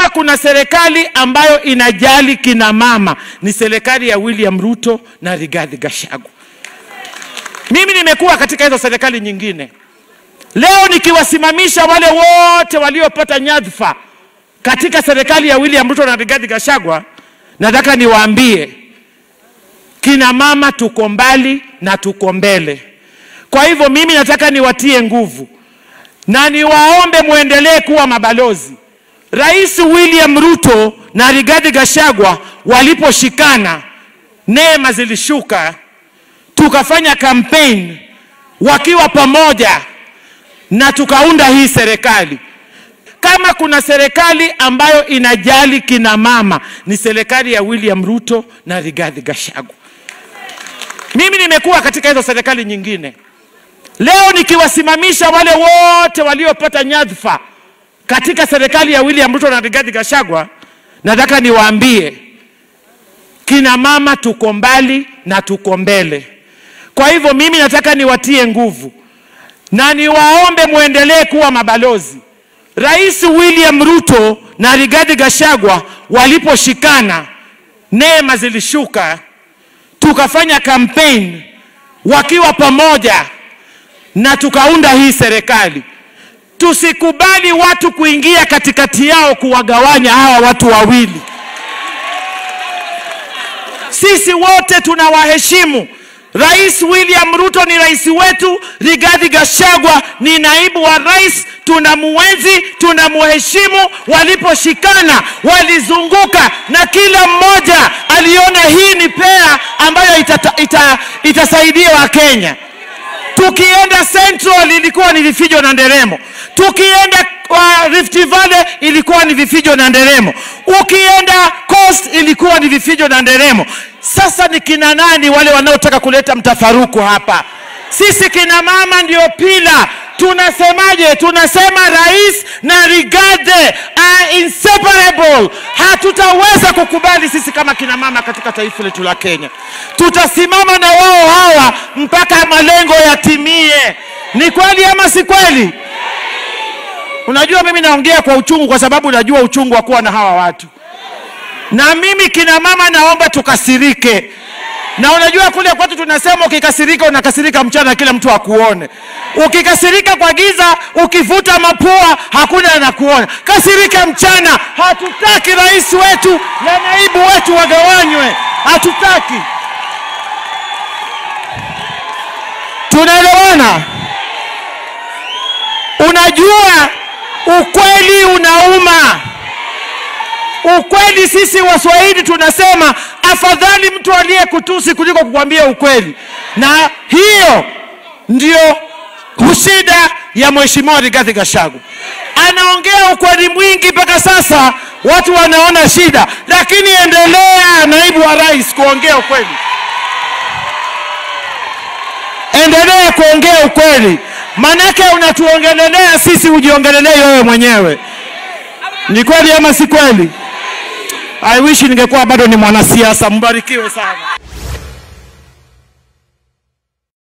Kama kuna serikali ambayo inajali kina mama ni serikali ya William Ruto na Rigathi Gachagua. Mimi nimekuwa katika hizo serikali nyingine. Leo nikiwasimamisha wale wote waliopata nyadhifa katika serikali ya William Ruto na Rigathi Gachagua, nataka niwaambie kina mama tuko mbali na tuko mbele. Kwa hivyo mimi nataka niwatie nguvu na niwaombe muendelee kuwa mabalozi. Rais William Ruto na Rigathi Gachagua waliposhikana, neema zilishuka, tukafanya campaign wakiwa pamoja na tukaunda hii serikali. Kama kuna serikali ambayo inajali kina mama ni serikali ya William Ruto na Rigathi Gachagua. Mimi nimekuwa katika hizo serikali nyingine. Leo nikiwasimamisha wale wote waliopata nyadhifa katika serikali ya William Ruto na Rigathi Gachagua, nataka niwaambie kina mama tuko mbali na tuko mbele. Kwa hivyo mimi nataka niwatie nguvu na niwaombe muendelee kuwa mabalozi. Rais William Ruto na Rigathi Gachagua waliposhikana, neema zilishuka, tukafanya campaign wakiwa pamoja na tukaunda hii serikali. Tusikubali watu kuingia katikati yao kuwagawanya hawa watu wawili. Sisi wote tunawaheshimu. Rais William Ruto ni rais wetu, Rigathi Gachagua ni naibu wa rais. Tunamuenzi, tunamuheshimu. Waliposhikana walizunguka, na kila mmoja aliona hii ni pea ambayo itata, ita, itasaidia Wakenya. Tukienda Central ilikuwa ni vifijo na nderemo, tukienda uh, Rift Valley ilikuwa ni vifijo na nderemo, ukienda Coast ilikuwa ni vifijo na nderemo. Sasa ni kina nani wale wanaotaka kuleta mtafaruku hapa? Sisi kina mama ndio pila. Tunasemaje? Tunasema rais na Rigathi are inseparable. Hatutaweza kukubali sisi kama kina mama katika taifa letu la Kenya. Tutasimama na wao hawa mpaka malengo yatimie. Ni kweli ama si kweli? Unajua, mimi naongea kwa uchungu kwa sababu najua uchungu wa kuwa na hawa watu, na mimi kina mama naomba tukasirike. Na unajua kule kwetu tunasema ukikasirika unakasirika mchana, kila mtu akuone. Ukikasirika kwa giza, ukivuta mapua, hakuna anakuona. Kasirika mchana. Hatutaki rais wetu na naibu wetu wagawanywe, hatutaki. Tunaelewana? Unajua ukweli unauma. Ukweli, sisi Waswahili tunasema afadhali mtu aliyekutusi kuliko kukwambia ukweli, na hiyo ndio shida ya mheshimiwa Rigathi Gachagua. Anaongea ukweli mwingi mpaka sasa watu wanaona shida, lakini endelea, naibu wa rais, kuongea ukweli, endelea kuongea ukweli, manake unatuongelelea sisi, ujiongelelei wewe mwenyewe. Ni kweli ama si kweli? I wish ningekuwa bado ni mwanasiasa. Mbarikiwe sana.